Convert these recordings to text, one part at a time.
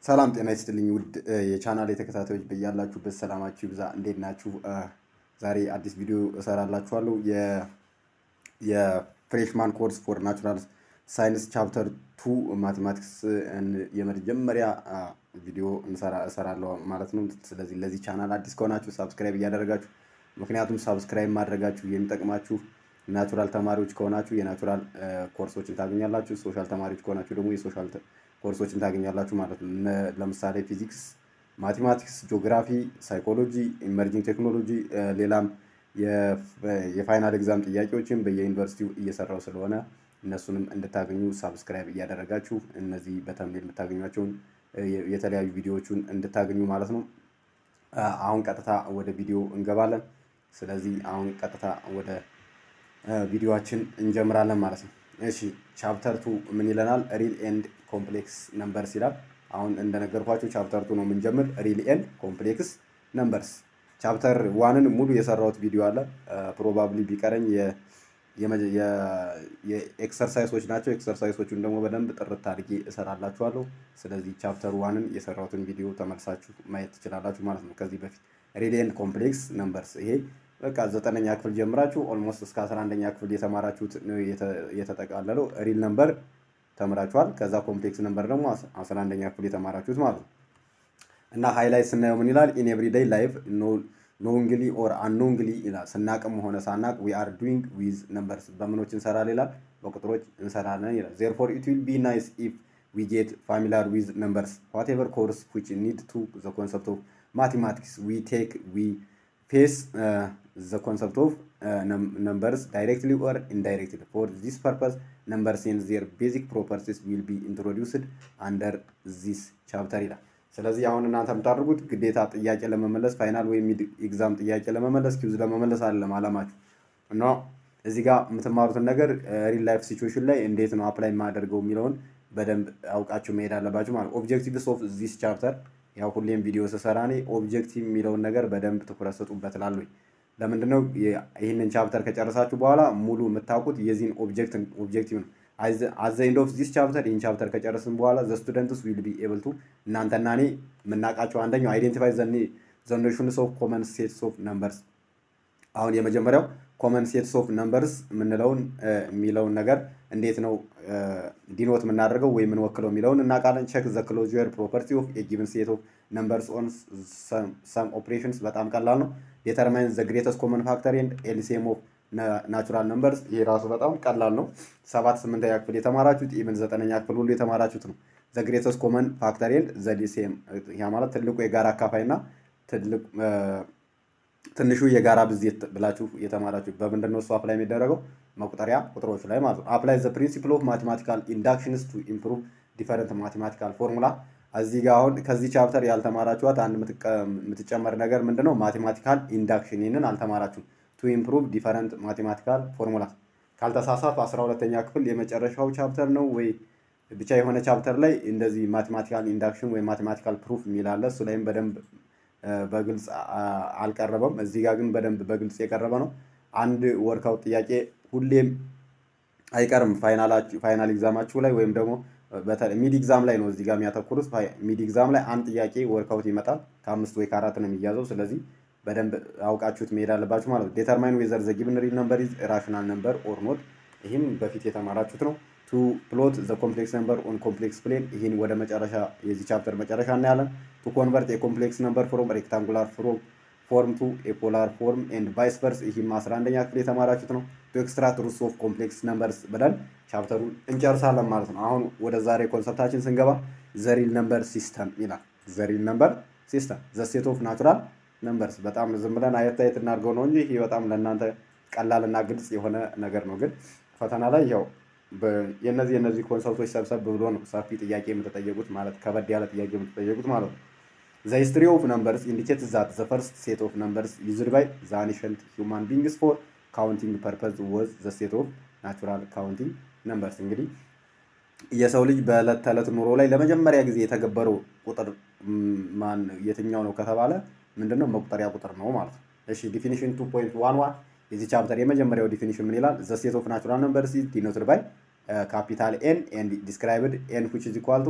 ሰላም ጤና ይስጥልኝ ውድ የቻናል ተከታታዮች በያላችሁበት ሰላማችሁ ይብዛ። እንዴት ናችሁ? ዛሬ አዲስ ቪዲዮ እሰራላችኋለሁ። የፍሬሽማን ኮርስ ፎር ናቹራል ሳይንስ ቻፕተር ቱ ማቴማቲክስ የመጀመሪያ ቪዲዮ እሰራለሁ ማለት ነው። ስለዚህ ለዚህ ቻናል አዲስ ከሆናችሁ ሳብስክራይብ እያደረጋችሁ ምክንያቱም ሳብስክራይብ ማድረጋችሁ የሚጠቅማችሁ ናቹራል ተማሪዎች ከሆናችሁ የናቹራል ኮርሶችን ታገኛላችሁ። ሶሻል ተማሪዎች ከሆናችሁ ደግሞ የሶሻል ኮርሶችን ታገኛላችሁ ማለት ነው። ለምሳሌ ፊዚክስ፣ ማቴማቲክስ፣ ጂኦግራፊ፣ ሳይኮሎጂ፣ ኢመርጂንግ ቴክኖሎጂ ሌላም የፋይናል ኤግዛም ጥያቄዎችን በየዩኒቨርሲቲው እየሰራው ስለሆነ እነሱንም እንድታገኙ ሳብስክራይብ እያደረጋችሁ እነዚህ በተምኔል የምታገኟቸውን የተለያዩ ቪዲዮዎቹን እንድታገኙ ማለት ነው። አሁን ቀጥታ ወደ ቪዲዮ እንገባለን። ስለዚህ አሁን ቀጥታ ወደ ቪዲዮችን እንጀምራለን ማለት ነው። እሺ ቻፕተር ቱ ምን ይለናል? ሪል ኤንድ ኮምፕሌክስ ነምበርስ ይላል። አሁን እንደነገርኳችሁ ቻፕተር ቱ ነው የምንጀምር። ሪል ኤንድ ኮምፕሌክስ ነምበርስ ቻፕተር ዋንን ሙሉ የሰራሁት ቪዲዮ አለ። ፕሮባብሊ ቢቀረኝ የኤክሰርሳይሶች ናቸው። ኤክሰርሳይሶቹን ደግሞ በደንብ ጥርት አድርጌ እሰራላችኋለሁ። ስለዚህ ቻፕተር ዋንን የሰራሁትን ቪዲዮ ተመልሳችሁ ማየት ትችላላችሁ ማለት ነው። ከዚህ በፊት ሪል ኤንድ ኮምፕሌክስ ነምበርስ ይሄ በቃ ዘጠነኛ ክፍል ጀምራችሁ ኦልሞስት እስከ አስራ አንደኛ ክፍል የተማራችሁት የተጠቃለለው ሪል ነምበር ተምራችኋል። ከዛ ኮምፕሌክስ ነምበር ደግሞ አስራ አንደኛ ክፍል የተማራችሁት ማለት ነው። እና ሃይላይት ስናየው ምን ይላል? ኢን ኤቭሪዴይ ላይፍ ኖንግሊ ኦር አንኖንግሊ ይላል። ስናቅም ሆነ ሳናቅ ዊ አር ዱዊንግ ዊዝ ነምበርስ በምኖች እንሰራለን ይላል፣ በቁጥሮች እንሰራለን ይላል። ዜርፎር ኢት ዊል ቢ ናይስ ኢፍ ዊ ጌት ፋሚሊያር ዊዝ ነምበርስ ዋትኤቨር ኮርስ ዊች ኒድ ቱ ዘ ኮንሰፕት ኦፍ ማቴማቲክስ ዊ ቴክ ዊ ፌስ the concept of uh, num numbers directly or indirectly. For this purpose, numbers and their basic properties will be introduced under this chapter ይላል። ስለዚህ አሁን እናንተ የምታደርጉት ግዴታ ጥያቄ ለመመለስ ፋይናል ወይም ኤግዛም ጥያቄ ለመመለስ ኪውዝ ለመመለስ አይደለም አላማችሁ እና እዚህ ጋር የምትማሩትን ነገር ሪል ላይፍ ሲቹዌሽን ላይ እንዴት ነው አፕላይ የማደርገው የሚለውን በደንብ አውቃችሁ መሄድ አለባችሁ ማለት ኦብጀክቲቭስ ኦፍ ዚስ ቻፕተር ያው ሁሌም ቪዲዮ ስሰራ እኔ ኦብጀክቲቭ የሚለውን ነገር በደንብ ትኩረት ስጡበት እላለሁ። ለምንድን ነው ይህንን ቻፕተር ከጨረሳችሁ በኋላ ሙሉ የምታውቁት የዚህን ኦብጀክቲቭ ነው። አዘ ኤንድ ኦፍ ዚስ ቻፕተር ይህን ቻፕተር ከጨረስን በኋላ ዘ ስቱደንትስ ዊል ቢ ኤብል ቱ እናንተና እኔ የምናውቃቸው አንደኛው አይዴንቲፋይ ዘ ኖሽንስ ኦፍ ኮመን ሴትስ ኦፍ ነምበርስ። አሁን የመጀመሪያው ኮመን ሴትስ ኦፍ ነምበርስ የምንለውን የሚለውን ነገር እንዴት ነው ዲኖት የምናደርገው ወይ የምንወክለው የሚለውን እናውቃለን። ቼክ ዘ ክሎዥር ፕሮፐርቲ ኦፍ የጊቭን ሴት ኦፍ ነምበርስ ኦን ሰም ኦፕሬሽንስ በጣም ቀላል ነው። ዴተርማይን ዘ ግሬተስት ኮመን ፋክተር ኤንድ ኤልሲኤም ኦፍ ናቹራል ነምበርስ። ይሄ ራሱ በጣም ቀላል ነው። ሰባት ስምንተኛ ክፍል የተማራችሁት ኢቨን ዘጠነኛ ክፍል ሁሉ የተማራችሁት ነው። ዘ ግሬተስት ኮመን ፋክተር ኤንድ ዘ ሊሲኤም ያ ማለት ትልቁ የጋራ አካፋይ እና ትንሹ የጋራ ብዜት ብላችሁ የተማራችሁ በምንድን ነው እሱ አፕላይ የሚደረገው መቁጠሪያ ቁጥሮች ላይ ማለት ነው። አፕላይ ዘ ፕሪንሲፕል ኦፍ ማቴማቲካል ኢንዳክሽንስ ቱ ኢምፕሩቭ ዲፈረንት ማቴማቲካል ፎርሙላ። እዚህ ጋር አሁን ከዚህ ቻፕተር ያልተማራችኋት አንድ የምትጨመር ነገር ምንድን ነው? ማቴማቲካል ኢንዳክሽን ይህንን አልተማራችሁም። ቱ ኢምፕሩቭ ዲፈረንት ማቴማቲካል ፎርሙላ ካልተሳሳት አስራ ሁለተኛ ክፍል የመጨረሻው ቻፕተር ነው ወይ ብቻ የሆነ ቻፕተር ላይ እንደዚህ ማቴማቲካል ኢንዳክሽን ወይ ማቴማቲካል ፕሩፍ የሚል አለ። እሱ ላይም በደንብ በግልጽ አልቀረበም። እዚህ ጋር ግን በደንብ በግልጽ የቀረበ ነው። አንድ ወርካውት ጥያቄ ሁሌም አይቀርም ፋይናል ኤግዛማችሁ ላይ ወይም ደግሞ ሚድ ኤግዛም ላይ ነው እዚህ ጋር የሚያተኩሩት። ሚድ ኤግዛም ላይ አንድ ጥያቄ ወርካውት ይመጣል። ከአምስት ወይ ከአራት ነው የሚያዘው። ስለዚህ በደንብ አውቃችሁት መሄድ አለባችሁ ማለት ነው። ዴተርማይን ዌዘር ዘ ጊቭን ሪል ነምበር ኢዝ ራሽናል ነምበር ኦር ኖት። ይህም በፊት የተማራችሁት ነው። ቱ ፕሎት ዘ ኮምፕሌክስ ነምበር ኦን ኮምፕሌክስ ፕሌን። ይህን ወደ መጨረሻ የዚህ ቻፕተር መጨረሻ እናያለን። ቱ ኮንቨርት የኮምፕሌክስ ነምበር ፍሮም ሬክታንጉላር ፍሮም ፎርም ቱ ኤፖላር ፎርም ኤንድ ቫይስ ቨርስ። ይህም አስራ አንደኛ ክፍል የተማራችሁት ነው። ቱ ኤክስትራክት ሩትስ ኦፍ ኮምፕሌክስ ነምበርስ ብለን ቻፕተሩን እንጨርሳለን ማለት ነው። አሁን ወደ ዛሬ ኮንሰፕታችን ስንገባ ዘሪል ነምበር ሲስተም ይላል። ዘሪል ነምበር ሲስተም ዘ ሴት ኦፍ ናቹራል ነምበርስ። በጣም ዝም ብለን አየት አየት እናድርገው ነው እንጂ ይህ በጣም ለእናንተ ቀላልና ግልጽ የሆነ ነገር ነው። ግን ፈተና ላይ ያው የነዚህ የነዚህ ኮንሰፕቶች ሰብሰብ ብሎ ነው ሰፊ ጥያቄ የምትጠየቁት ማለት ከበድ ያለ ጥያቄ የምትጠየቁት ማለት ነው። ዘ ሂስትሪ ኦፍ ነምበርስ ኢንዲኬት ዛት ዘ ፈርስት ሴት ኦፍ ነምበርስ ዩዝድ ባይ ዘ አኒሸንት ሂውማን ቢንግስ ፎር ካውንቲንግ ፐርፐዝ ወዝ ዘ ሴት ኦፍ ናቹራል ካውንቲንግ ነምበርስ። እንግዲህ የሰው ልጅ በዕለት ተዕለት ኑሮ ላይ ለመጀመሪያ ጊዜ የተገበረው ቁጥር ማን የትኛው ነው ከተባለ ምንድነው መቁጠሪያ ቁጥር ነው ማለት ነው። እሺ ዲፊኒሽን ቱ ፖይንት ዋን ዋን የዚህ ቻፕተር የመጀመሪያው ዲፊኒሽን ምን ይላል? ዘ ሴት ኦፍ ናቹራል ነምበርስ ኢዝ ዲኖትድ ባይ ካፒታል ኤን ኤንድ ዲስክራይብድ ኤን ዊች ኢዝ ኢኳል ቱ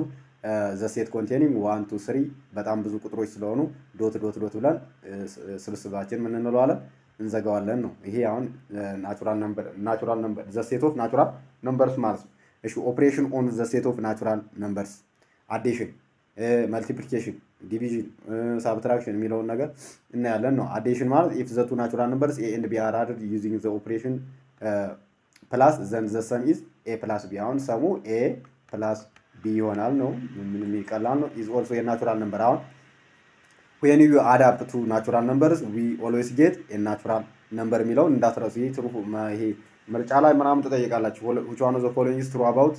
ዘ ሴት ኮንቴኒንግ ዋን ቱ ስሪ በጣም ብዙ ቁጥሮች ስለሆኑ ዶት ዶት ዶት ብለን ስብስባችን ምን እንለዋለን እንዘጋዋለን ነው። ይሄ አሁን ናቹራል ነምበር ናቹራል ነምበር ዘ ሴት ኦፍ ናቹራል ነምበርስ ማለት ነው። እሺ ኦፕሬሽን ኦን ዘ ሴት ኦፍ ናቹራል ነምበርስ አዴሽን፣ መልቲፕሊኬሽን፣ ዲቪዥን፣ ሳብትራክሽን የሚለውን ነገር እናያለን ነው። አዴሽን ማለት ኢፍ ዘ ቱ ናቹራል ነምበርስ ኤ ኤንድ ቢ አር አድድ ዩዚንግ ዘ ኦፕሬሽን ፕላስ ዘን ዘ ሰም ኢዝ ኤ ፕላስ ቢ። አሁን ሰሙ ኤ ፕላስ ቢ ይሆናል ነው። ምንም ይቀላል ነው። ኢዝ ኦልሶ የናቹራል ነምበር አሁን ዌን ዩ አድ አፕ ቱ ናቹራል ነምበርስ ዊ ኦልዌይስ ጌት ናቹራል ነምበር የሚለውን እንዳትረሱ። ይህ ትሩ ይሄ ምርጫ ላይ ምናምን ትጠይቃላችሁ። ዊች ዋን ኦፍ ዘ ፎሎዊንግ ኢዝ ትሩ አባውት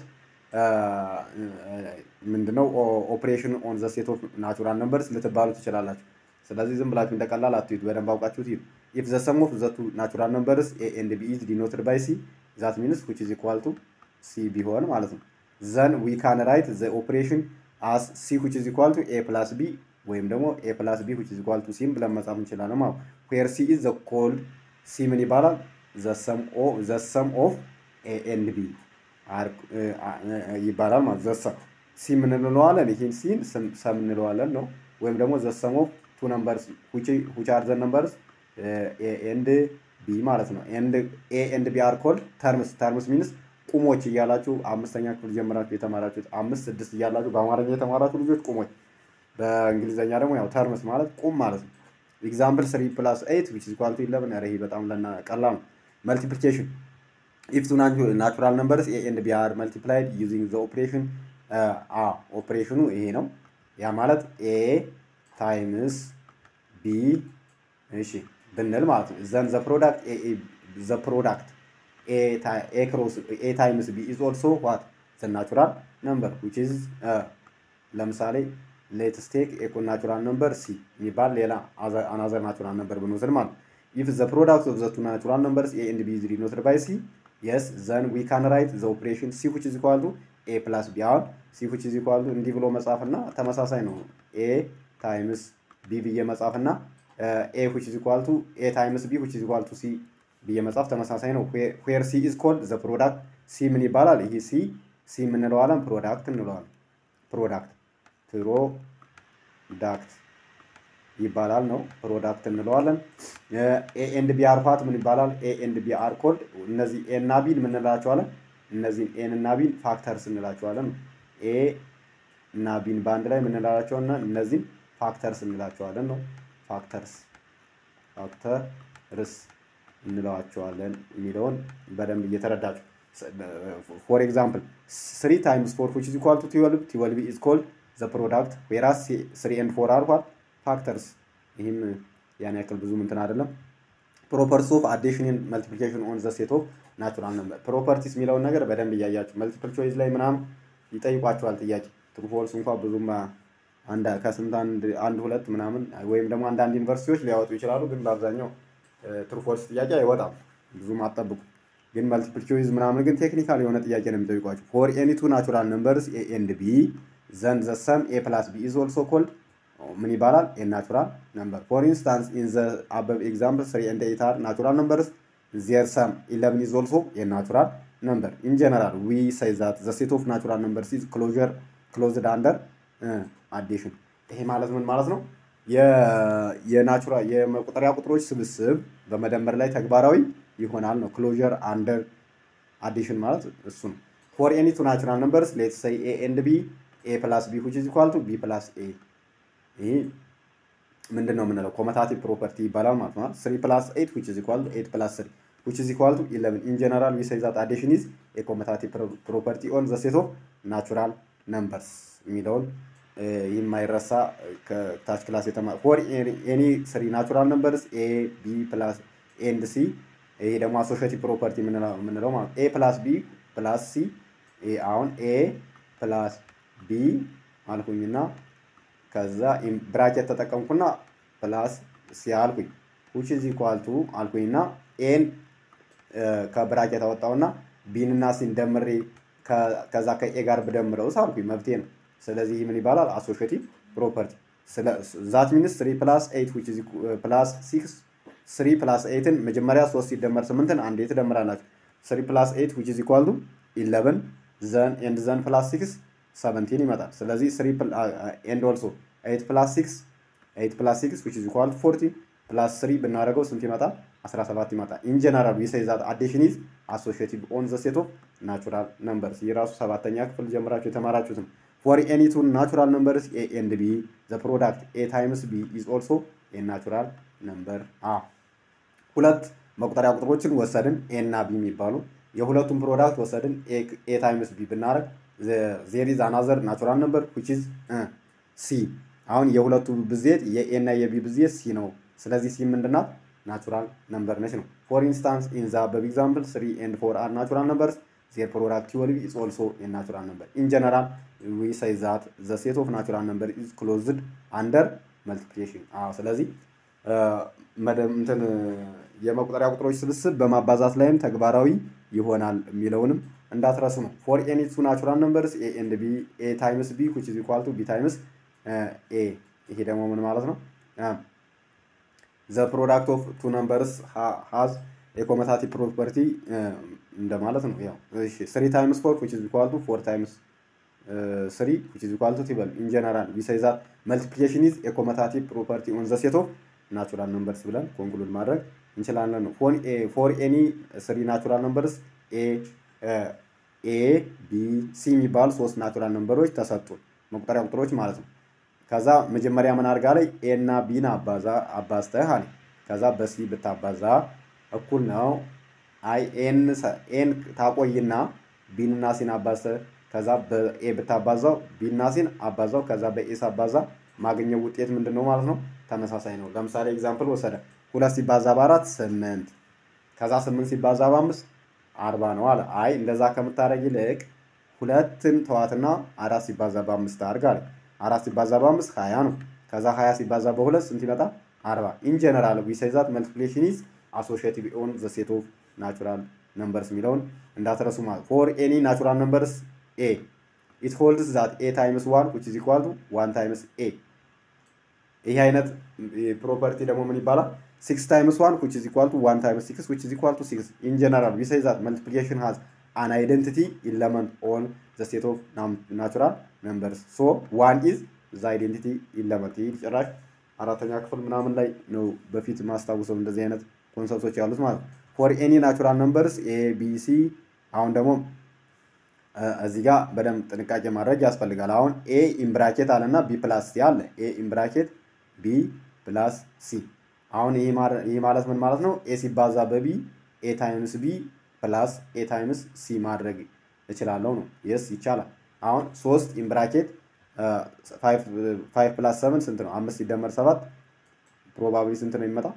ምንድነው ኦፕሬሽን ኦን ዘ ሴት ኦፍ ናቹራል ነምበርስ ልትባሉ ትችላላችሁ። ስለዚህ ዝም ብላችሁ እንደቀላል አትዩት፣ በደንብ አውቃችሁት ሂዱ። ኢፍ ዘ ሰም ኦፍ ዘ ቱ ናቹራል ነምበርስ ኤ ኤንድ ቢ ኢዝ ዲኖትድ ባይ ሲ ዛት ሚንስ ዊች ኢዝ ኢኳል ቱ ሲ ቢሆን ማለት ነው። ዘን ዊ ካን ራይት ዘ ኦፕሬሽን አስ ሲ ዊች ኢዝ ኢኳል ቱ ኤ ፕላስ ቢ ወይም ደግሞ ኤ ፕላስ ቢ ዊች ኢዝ ኢኳል ቱ ሲም ብለን መጻፍ እንችላለን ማለት ዌር ሲ ኢዝ ዘ ኮልድ ሲ ምን ይባላል? ዘ ሰም ኦፍ ኤ ኤንድ ቢ ይባላል ማለት ዘ ሰም ሲ ምን እንለዋለን? ይህን ሲን ሰም እንለዋለን ነው። ወይም ደግሞ ዘ ሰም ኦፍ ቱ ነምበርስ ዊች አር ዘ ነምበርስ ኤ ኤንድ ቢ ማለት ነው። ኤ ኤንድ ቢ አር ኮልድ ተርምስ ተርምስ ሚንስ ቁሞች እያላችሁ አምስተኛ ክፍል ጀምራችሁ የተማራችሁት አምስት ስድስት እያላችሁ በአማርኛ የተማራችሁ ልጆች ቁሞች በእንግሊዝኛ ደግሞ ያው ተርምስ ማለት ቁም ማለት ነው። ኤግዛምፕል ስሪ ፕላስ ኤይት ዊች ኢዝ ኢኳል ቱ ኢለቨን። ኧረ ይሄ በጣም ለና ቀላል ነው። መልቲፕሊኬሽን ኢፍ ቱ ናቹራል ነምበርስ ኤ ኤንድ ቢ አር መልቲፕላይድ ዩዚንግ ዘ ኦፕሬሽን አ ኦፕሬሽኑ ይሄ ነው። ያ ማለት ኤ ታይምስ ቢ እሺ ብንል ማለት ነው። ዘን ዘ ፕሮዳክት ዘ ፕሮዳክት ኤ ታይምስ ቢ ኢዝ ኦልሶ ዋት ዘ ናቹራል ነምበር ዊች ኢዝ ለምሳሌ ሌትስ ቴክ ኤኮ ናቹራል ነምበር ሲ የሚባል ሌላ አናዘር ናቹራል ነምበር ብንወስድ ማለት ኢፍ ዘ ፕሮዳክት ኦፍ ዘ ቱ ናቹራል ነምበርስ ኤ ኤንድ ቢ ኢዝ ዲኖትድ ባይ ሲ የስ ዘን ዊ ካን ራይት ዘ ኦፕሬሽን ሲ ዊች ኢዝ ኢኳል ቱ ኤ ፕላስ ቢ። አሁን ሲ ዊች ኢዝ ኢኳል ቱ እንዲህ ብሎ መጻፍ እና ተመሳሳይ ነው። ኤ ታይምስ ቢ ብዬ መጻፍ እና ኤ ዊች ኢዝ ኢኳል ቱ ኤ ታይምስ ቢ ዊች ኢዝ ኢኳል ቱ ሲ ብዬ መጻፍ ተመሳሳይ ነው። ዌር ሲ ኢዝ ኮልድ ዘ ፕሮዳክት ሲ ምን ይባላል? ይህ ሲ ሲ የምንለዋለን ፕሮዳክት እንለዋለን። ፕሮዳክት ፕሮዳክት ይባላል ነው። ፕሮዳክት እንለዋለን። ኤ ኤንድ ቢ አር ፓርት ምን ይባላል? ኤ ኤንድ ቢ አር ኮልድ እነዚህ ኤ እና ቢን ምን እንላቸዋለን? እነዚህን ኤን እና ቢን ፋክተርስ እንላቸዋለን። ኤ እና ቢን በአንድ ላይ ምን እንላቸውና እነዚህን ፋክተርስ እንላቸዋለን ነው። ፋክተርስ ፋክተርስ እንለዋቸዋለን የሚለውን በደንብ እየተረዳችሁ ፎር ኤግዛምፕል ስሪ ታይምስ ፎር ዊች ኢዝ ኢኳል ቱ ትዌልቭ ትዌልቭ ኢዝ ኮልድ ዘ ፕሮዳክት ዌራስ ስሪ ኤንድ ፎር አር ዋት ፋክተርስ። ይህም ያን ያክል ብዙ እንትን አይደለም። ፕሮፐርቲስ ኦፍ አዲሽን መልቲፕሊኬሽን ኦን ዘ ሴት ኦፍ ናቹራል ነምበር። ፕሮፐርቲስ የሚለውን ነገር በደንብ እያያችሁ መልቲፕል ቾይስ ላይ ምናምን ይጠይቋቸዋል ጥያቄ ትሩ ፎልስ እንኳ ብዙም ከስንት አንድ ሁለት ምናምን ወይም ደግሞ አንዳንድ ዩኒቨርሲቲዎች ሊያወጡ ይችላሉ። ግን በአብዛኛው ትሩ ፎልስ ጥያቄ አይወጣም፣ ብዙም አጠብቁ። ግን መልቲፕል ቾይዝ ምናምን ግን ቴክኒካል የሆነ ጥያቄ ነው የሚጠይቋቸው። ፎር ኤኒ ቱ ናቹራል ነምበርስ ኤ ኤንድ ቢ ዘን ዘ ሰም ኤ ፕላስ ቢ ኢዝ ኦልሶ ኮልድ ምን ይባላል? ኤ ናቹራል ነምበር። ፎር ኢንስታንስ ኢን ዘ አበብ ኤግዛምፕል ስሪ ኤንድ ኤይት አር ናቹራል ነምበርስ ዜር ሰም ኢለቨን ኢዝ ኦልሶ ኤ ናቹራል ነምበር። ኢን ጀነራል ዊ ሳይ ዛት ዘ ሴት ኦፍ ናቹራል ነምበርስ ኢዝ ክሎዥር ክሎዝድ አንደር አዲሽን። ይሄ ማለት ምን ማለት ነው? የናቹራ የመቁጠሪያ ቁጥሮች ስብስብ በመደመር ላይ ተግባራዊ ይሆናል ነው። ክሎዥር አንደር አዲሽን ማለት እሱ ነው። ፎር ኤኒ ቱ ናቹራል ነምበርስ ሌትስ ሰይ ኤ ኤንድ ቢ ኤ ፕላስ ቢ ዊች ኢዝ ኢኳል ቱ ቢ ፕላስ ኤ። ይህ ምንድን ነው የምንለው? ኮመታቲቭ ፕሮፐርቲ ይባላል ማለት ነው። ስሪ ፕላስ ኤይት ዊች ኢዝ ኢኳል ቱ ኤይት ፕላስ ስሪ ዊች ኢዝ ኢኳል ቱ ኢለቨን። ኢን ጀነራል ዊ ሴይ ዛት አዲሽን ኢዝ ኤ ኮመታቲቭ ፕሮፐርቲ ኦን ዘ ሴት ኦፍ ናቹራል ነምበርስ የሚለውን የማይረሳ ከታች ክላስ የተማ ፎር ኤኒ ስሪ ናቹራል ነምበርስ ኤ ቢ ፕላስ ኤንድ ሲ ይሄ ደግሞ አሶሽቲቭ ፕሮፐርቲ የምንለው ማለት ኤ ፕላስ ቢ ፕላስ ሲ አሁን ኤ ፕላስ ቢ አልኩኝና ከዛ ብራኬት ተጠቀምኩና ፕላስ ሲ አልኩኝ ዊች ኢዝ ኢኳል ቱ አልኩኝና ኤን ከብራኬት አወጣውና ቢንና ሲን ደምሬ ከዛ ከኤ ጋር ብደምረውስ አልኩኝ መብቴ ነው። ስለዚህ ምን ይባላል? አሶሽቲቭ ፕሮፐርቲ ዛት ሚንስ ስሪ ፕላስ ኤይት ዊች ኢዝ ፕላስ ሲክስ ስሪ ፕላስ ኤይትን መጀመሪያ ሶስት ሲደመር ስምንትን አንዴ ትደምራላችሁ። ስሪ ፕላስ ኤይት ዊች ኢዝ ኢኳል ቱ ኢለቨን ዘን ኤንድ ዘን ፕላስ ሲክስ ሰቨንቲን ይመጣል። ስለዚህ ስሪ ኤንድ ኦልሶ ኤይት ፕላስ ሲክስ ኤይት ፕላስ ሲክስ ዊች ኢዝ ኢኳል ፎርቲን ፕላስ ስሪ ብናደርገው ስንት ይመጣል? 17 ይመጣል። ኢን ጀነራል ዊ ሴይ ዛት አዲሽን ኢዝ አሶሺዬቲቭ ኦን ዘ ሴት ኦፍ ናቹራል ነምበርስ። ይህ ራሱ ሰባተኛ ክፍል ጀምራችሁ የተማራችሁት ነው። ፎር ኤኒ ቱ ናቹራል ነምበርስ ኤ ኤንድ ቢ ዘ ፕሮዳክት ኤ ታይምስ ቢ ኢዝ ኦልሶ ኤ ናቹራል ነምበር አ ሁለት መቁጠሪያ ቁጥሮችን ወሰድን ኤ እና ቢ የሚባሉ የሁለቱም ፕሮዳክት ወሰድን ኤ ታይምስ ቢ ብናደርግ ዜር ኢዝ አናዘር ናቹራል ነምበር ዊች ኢዝ ሲ። አሁን የሁለቱ ብዜት የኤ እና የቢ ብዜት ሲ ነው። ስለዚህ ሲ ምንድናት? ናቹራል ነምበር ነች ነው። ፎር ኢንስታንስ ኢን ዘ አበብ ኤግዛምፕል ስሪ ኤንድ ፎር አር ናቹራል ነምበርስ ዜር ፕሮዳክት ትዌልቭ ኢዝ ኦልሶ ኤ ናቹራል ነምበር። ኢን ጀነራል ዊ ሳይ ዛት ዘ ሴት ኦፍ ናቹራል ነምበር ኢዝ ክሎዝድ አንደር መልቲፕሊኬሽን። አዎ ስለዚህ እንትን የመቁጠሪያ ቁጥሮች ስብስብ በማባዛት ላይም ተግባራዊ ይሆናል የሚለውንም እንዳትረሱ ነው። ፎር ኤኒ ቱ ናቹራል ነምበርስ ኤ ኤንድ ቢ ኤ ታይምስ ቢ ዊች ኢዝ ኢኳል ቱ ቢ ታይምስ ኤ። ይሄ ደግሞ ምን ማለት ነው? ዘ ፕሮዳክት ኦፍ ቱ ነምበርስ ሃዝ የኮመታቲቭ ፕሮፐርቲ እንደማለት ነው። ያው እሺ ስሪ ታይምስ ፎር ዊች ኢዝ ኢኳል ቱ ፎር ታይምስ ስሪ ዊች ኢዝ ኢኳል ቱ ቲበል ኢን ጀነራል ዊ ሴይ ዛት መልቲፕሊኬሽን ኢዝ የኮመታቲቭ ፕሮፐርቲ ኦን ዘ ሴት ኦፍ ናቹራል ነምበርስ ብለን ኮንክሉድ ማድረግ እንችላለን ነው። ፎር ኤኒ ስሪ ናቹራል ነምበርስ ኤ ቢ ሲ የሚባሉ ሶስት ናቹራል ነምበሮች ተሰጡ መቁጠሪያ ቁጥሮች ማለት ነው። ከዛ መጀመሪያ ምን አድርጋ ላይ ኤ እና ቢን አባዛ አባዝተህ አለ። ከዛ በሲ ብታባዛ እኩል ነው። አይ ኤን ኤን ታቆይና ቢን እና ሲን አባዝተህ ከዛ በኤ ብታባዛው ቢና ሲን አባዛው ከዛ በኤ ሳባዛ ማግኘው ውጤት ምንድን ነው ማለት ነው? ተመሳሳይ ነው። ለምሳሌ ኤግዛምፕል ወሰደ ሁለት ሲባዛ በአራት ስምንት ከዛ ስምንት ሲባዛ በአምስት አርባ ነው አለ። አይ እንደዛ ከምታደርግ ይልቅ ሁለትን ተዋትና አራት ሲባዛ በአምስት አድርግ አለ። አራት ሲባዛ በአምስት ሀያ ነው። ከዛ ሀያ ሲባዛ በሁለት ስንት ይመጣል? አርባ ኢን ጀነራል ዊ ሴይ ዛት መልቲፕሊኬሽን ኢዝ አሶሺዬቲቭ ኦን ዘ ሴት ኦፍ ናቹራል ነምበርስ የሚለውን እንዳትረሱ ማለት ፎር ኤኒ ናቹራል ነምበርስ ኤ ኢት ሆልድስ ዛት ኤ ታይምስ ዋን ዊች ኢዝ ኢኳል ቱ ዋን ታይምስ ኤ ይህ አይነት ፕሮፐርቲ ደግሞ ምን ይባላል? ሲክስ ታይምስ ዋን ዊች ኢዝ ኢኳል ቱ ዋን ታይምስ ሲክስ ዊች ኢዝ ኢኳል ቱ ሲክስ ኢን ጀነራል ዊ ሴይ ዛት መልቲፕሊኬሽን ሃዝ አን አይደንቲቲ ኢለመንት ኦን ዘ ሴት ኦፍ ናቹራል ነምበርስ ሶ ዋን ኢዝ ዘ አይደንቲቲ ኢለመንት። ይህ ጭራሽ አራተኛ ክፍል ምናምን ላይ ነው በፊት ማስታውሰው እንደዚህ አይነት ኮንሰፕቶች ያሉት ማለት ነው። ፎር ኤኒ ናቹራል ነምበርስ ኤ ቢ ሲ አሁን ደግሞ እዚህ ጋር በደንብ ጥንቃቄ ማድረግ ያስፈልጋል። አሁን ኤ ኢምብራኬት አለና ቢ ፕላስ ሲ አለ። ኤ ኢምብራኬት ቢ ፕላስ ሲ። አሁን ይህ ማለት ምን ማለት ነው? ኤ ሲባዛ በቢ ኤ ታይምስ ቢ ፕላስ ኤ ታይምስ ሲ ማድረግ እችላለሁ ነው። የስ ይቻላል። አሁን ሶስት ኢምብራኬት ፋይቭ ፕላስ ሰቨን ስንት ነው? አምስት ሲደመር ሰባት ፕሮባብሊ ስንት ነው የሚመጣ?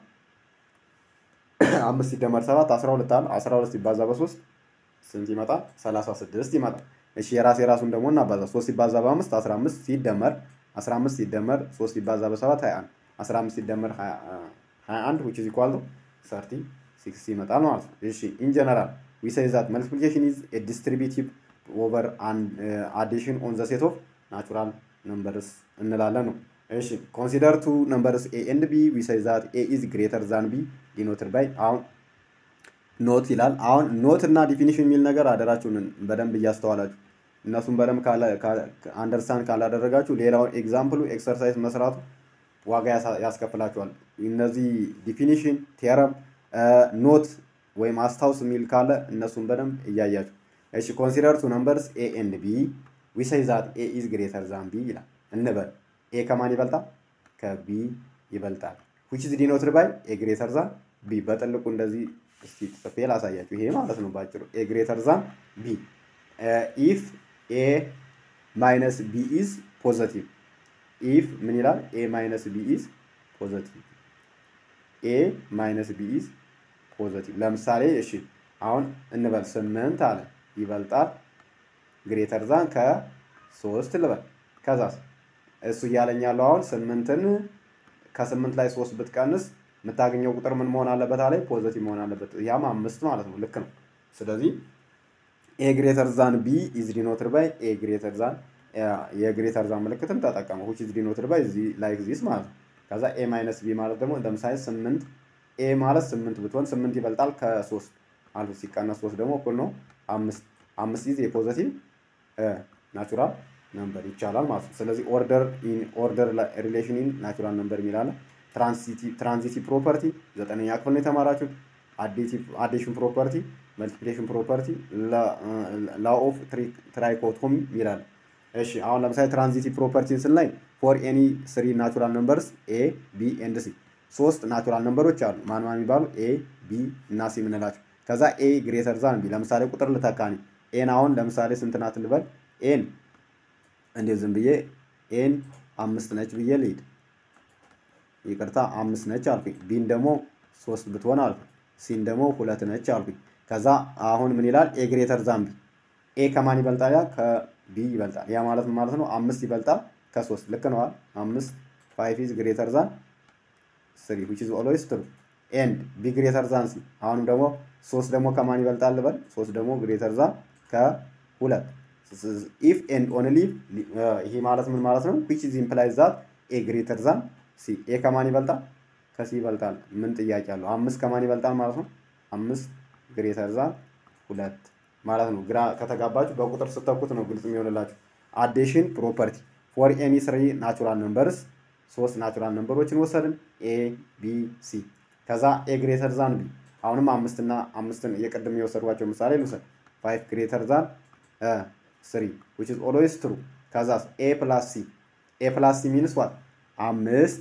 አምስት ሲደመር ሰባት አስራ ሁለት አለ። አስራ ሁለት ሲባዛ በሶስት ስንት ይመጣል? ሰላሳ ስድስት ይመጣል። እሺ የራስ የራሱን ደግሞ እናባዛ። ሶስት ሲባዛ በአምስት አስራ አምስት ሲደመር አስራ አምስት ሲደመር ሶስት ሲባዛ በሰባት ሀያ አንድ አስራ አምስት ሲደመር ሀያ አንድ ዊች ኢዝ ኢኳል ቱ ሰርቲ ሲክስ ይመጣል ማለት ነው። እሺ ኢን ጀነራል ዊ ሴይ ዛት መልቲፕሊኬሽን ኢዝ ኤ ዲስትሪቢቲቭ ኦቨር አዲሽን ኦን ዘ ሴት ኦፍ ናቹራል ነምበርስ እንላለን ነው። እሺ ኮንሲደር ቱ ነምበርስ ኤ ኤንድ ቢ ዊ ሴይ ዛት ኤ ኢዝ ግሬተር ዛን ቢ ዲኖትድ ባይ አሁን ኖት ይላል። አሁን ኖት እና ዲፊኒሽን የሚል ነገር አደራችሁን በደንብ እያስተዋላችሁ እነሱን በደንብ አንደርስታንድ ካላደረጋችሁ ሌላውን ኤግዛምፕሉ ኤክሰርሳይዝ መስራቱ ዋጋ ያስከፍላችኋል። እነዚህ ዲፊኒሽን፣ ቴረም፣ ኖት ወይም አስታውስ የሚል ካለ እነሱን በደንብ እያያችሁ እሺ። ኮንሲደር ቱ ነምበርስ ኤ ኤንድ ቢ ዊ ሴይ ዛት ኤ ኢዝ ግሬተር ዛን ቢ ይላል እንበል። ኤ ከማን ይበልጣል? ከቢ ይበልጣል። ዊች ኢዝ ዲኖትድ ባይ ኤ ግሬተር ዛን ቢ በጥልቁ እንደዚህ እስቲ ጽፌ ላሳያችሁ። ይሄ ማለት ነው ባጭሩ ኤ ግሬተር ዛን ቢ ኢፍ ኤ ማይነስ ቢ ኢዝ ፖዘቲቭ ኢፍ ምን ይላል? ኤ ማይነስ ቢ ኢዝ ፖዘቲቭ ኤ ማይነስ ቢ ኢዝ ፖዘቲቭ። ለምሳሌ እሺ አሁን እንበል ስምንት አለ ይበልጣል ግሬተር ዛን ከሶስት ልበል። ከዛስ እሱ እያለኝ ያለው አሁን ስምንትን ከስምንት ላይ ሶስት ብትቀንስ የምታገኘው ቁጥር ምን መሆን አለበት አለ ፖዘቲቭ መሆን አለበት። ያም አምስት ማለት ነው። ልክ ነው። ስለዚህ ኤ ግሬተር ዛን ቢ ኢዝ ዲኖትድ ባይ ኤ ግሬተር ዛን የግሬተር ዛን ምልክትም ተጠቀመ ዊች ኢዝ ዲኖትድ ባይ ላይክ ዚስ ማለት ነው። ከዛ ኤ ማይነስ ቢ ማለት ደግሞ ለምሳሌ ስምንት ኤ ማለት ስምንት ብትሆን ስምንት ይበልጣል ከሶስት አልፍ ሲቀነስ ሶስት ደግሞ እኩል ነው አምስት አምስት ኢዝ የፖዘቲቭ ናቹራል ነምበር ይቻላል ማለት ነው። ስለዚህ ኦርደር ኢን ኦርደር ሪሌሽን ኢን ናቹራል ነምበር የሚላለ ትራንዚቲቭ ፕሮፐርቲ ዘጠነኛ ክፍል ነው የተማራችሁት። አዲሽን ፕሮፐርቲ፣ መልቲፕሊኬሽን ፕሮፐርቲ፣ ላ ኦፍ ትራይኮቶሚ ይላል። እሺ አሁን ለምሳሌ ትራንዚቲቭ ፕሮፐርቲን ስናይ ፎር ኤኒ ስሪ ናቹራል ነምበርስ ኤ ቢ ኤንድ ሲ ሶስት ናቹራል ነምበሮች አሉ። ማን ማን የሚባሉ ኤ ቢ እና ሲ የምንላቸው ከዛ ኤ ግሬተር ዛን ቢ ለምሳሌ ቁጥር ልተካኒ ኤን አሁን ለምሳሌ ስንት ናት ልበል ኤን እንዴት ዝም ብዬ ኤን አምስት ነች ብዬ ልሂድ ይቅርታ አምስት ነች አልኩኝ ቢን ደግሞ ሶስት ብትሆን አልኩኝ ሲን ደግሞ ሁለት ነች አልኩኝ ከዛ አሁን ምን ይላል ኤ ግሬተር ዛን ቢ ኤ ከማን ይበልጣል ያ ከቢ ይበልጣል ያ ማለት ማለት ነው አምስት ይበልጣል ከሶስት ልክ ነዋል አምስት ፋይቭ ኢዝ ግሬተር ዛን ስሪ ዊች ኢዝ ኦልዌይስ ትሩ ኤንድ ቢ ግሬተር ዛን ሲ አሁንም ደግሞ ሶስት ደግሞ ከማን ይበልጣል ልበል ሶስት ደግሞ ግሬተር ዛን ከሁለት ኢፍ ኤንድ ኦንሊ ይሄ ማለት ምን ማለት ነው ዊች ኢዝ ኢምፕላይዝ ዛት ኤ ግሬተር ዛን ሲ ኤ ከማን ይበልጣል ከሲ ይበልጣል ምን ጥያቄ አለው አምስት ከማን ይበልጣል ማለት ነው አምስት ግሬተር ዛን ሁለት ማለት ነው ግራ ከተጋባችሁ በቁጥር ስተኩት ነው ግልጽ የሚሆንላችሁ አዴሽን ፕሮፐርቲ ፎር ኤኒ ስሪ ናቹራል ነምበርስ ሶስት ናቹራል ነምበሮችን ወሰድን ኤ ቢ ሲ ከዛ ኤ ግሬተር ዛን ቢ አሁንም አምስትና አምስትን የቅድም የወሰድኳቸው ምሳሌ ልውሰድ ፋይቭ ግሬተር ዛን ስሪ ዊች ኢዝ ኦልዌይስ ትሩ ከዛ ኤ ፕላስ ሲ ኤ ፕላስ ሲ ሚንስ ዋት አምስት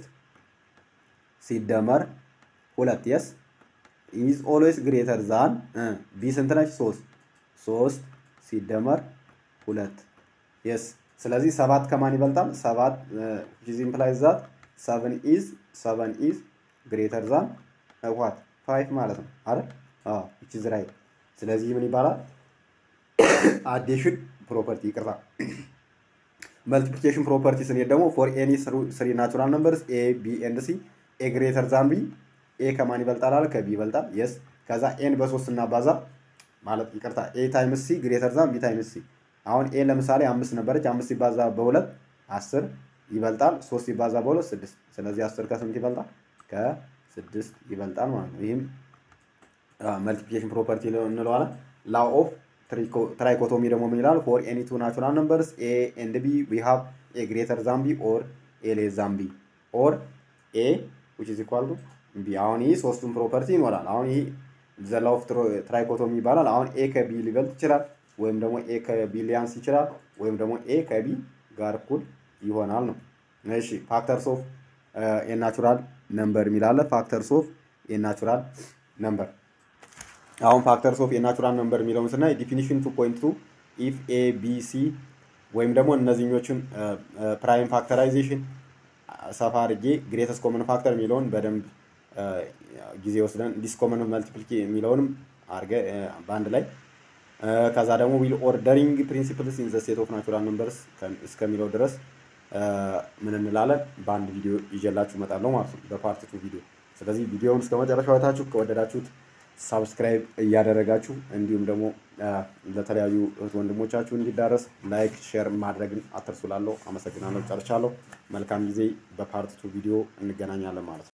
ሲደመር ሁለት የስ ኢዝ ኦልዌይስ ግሬተር ዛን ቢ ስንት ነች ሶስት ሶስት ሲደመር ሁለት የስ ስለዚህ ሰባት ከማን ይበልጣል? ሰባት ዊች ኢምፕላይዝ ዛት ሰቨን ኢዝ ሰቨን ኢዝ ግሬተር ዛን ዋት ፋይቭ ማለት ነው አይደል? አዎ ዊች ኢዝ ራይት። ስለዚህ ምን ይባላል? አዴሽን ፕሮፐርቲ ይቅርታ። መልቲፕሊኬሽን ፕሮፐርቲ ስንሄድ ደግሞ ፎር ኤኒ ስሪ ናቹራል ነምበርስ ኤ ቢ ኤንድ ሲ ኤ ግሬተር ዛን ቢ ኤ ከማን ይበልጣል አለ ከቢ ይበልጣል። የስ ከዛ ኤን በሶስት እናባዛ ማለት ይቅርታ ኤ ታይምስ ሲ ግሬተር ዛን ቢ ታይምስ ሲ አሁን ኤ ለምሳሌ አምስት ነበረች። አምስት ሲባዛ በሁለት አስር ይበልጣል። ሶስት ሲባዛ በሁለት ስድስት። ስለዚህ አስር ከስንት ይበልጣል? ከስድስት ይበልጣል ማለት ነው። ይህም መልቲፕሊኬሽን ፕሮፐርቲ እንለዋለን። ላው ኦፍ ትራይኮቶሚ ደግሞ ምን ይላል? ፎር ኤኒ ቱ ናቹራል ነምበርስ ኤ ኤንድ ቢ ዊ ሃቭ ኤ ግሬተር ዛን ቢ ኦር ኤ ሌስ ዛን ቢ ኦር ኤ ዊች ኢዝ ኢኳል ቱ ቢ። አሁን ይህ ሶስቱን ፕሮፐርቲ ይኖራል። አሁን ይህ ዘ ላው ኦፍ ትራይኮቶሚ ይባላል። አሁን ኤ ከቢ ሊበልጥ ይችላል ወይም ደግሞ ኤ ከቢ ሊያንስ ይችላል ወይም ደግሞ ኤ ከቢ ጋር እኩል ይሆናል ነው። እሺ ፋክተርስ ኦፍ የናቹራል ነምበር የሚላለ ፋክተርስ ኦፍ የናቹራል ነምበር። አሁን ፋክተርስ ኦፍ የናቹራል ነምበር የሚለውን ስናይ ዲፊኒሽን ቱ ፖይንት ቱ ኢፍ ኤ ቢ ሲ ወይም ደግሞ እነዚህኞቹን ፕራይም ፋክተራይዜሽን ሰፋ አድርጌ ግሬተስ ኮመን ፋክተር የሚለውን በደንብ ጊዜ ወስደን ዲስኮመን መልቲፕሊኬ የሚለውንም አድርገ በአንድ ላይ ከዛ ደግሞ ዊል ኦርደሪንግ ፕሪንሲፕልስ ኢን ዘ ስቴት ኦፍ ናቹራል ነምበርስ እስከሚለው ድረስ ምን እንላለን በአንድ ቪዲዮ ይዤላችሁ እመጣለሁ ማለት ነው፣ በፓርት ቱ ቪዲዮ። ስለዚህ ቪዲዮውን እስከ መጨረሻው አይታችሁ ከወደዳችሁት ሳብስክራይብ እያደረጋችሁ እንዲሁም ደግሞ ለተለያዩ እህት ወንድሞቻችሁ እንዲዳረስ ላይክ፣ ሼር ማድረግን አትርሱ። ላለው አመሰግናለሁ። ጨርሻለሁ። መልካም ጊዜ። በፓርት ቱ ቪዲዮ እንገናኛለን ማለት ነው።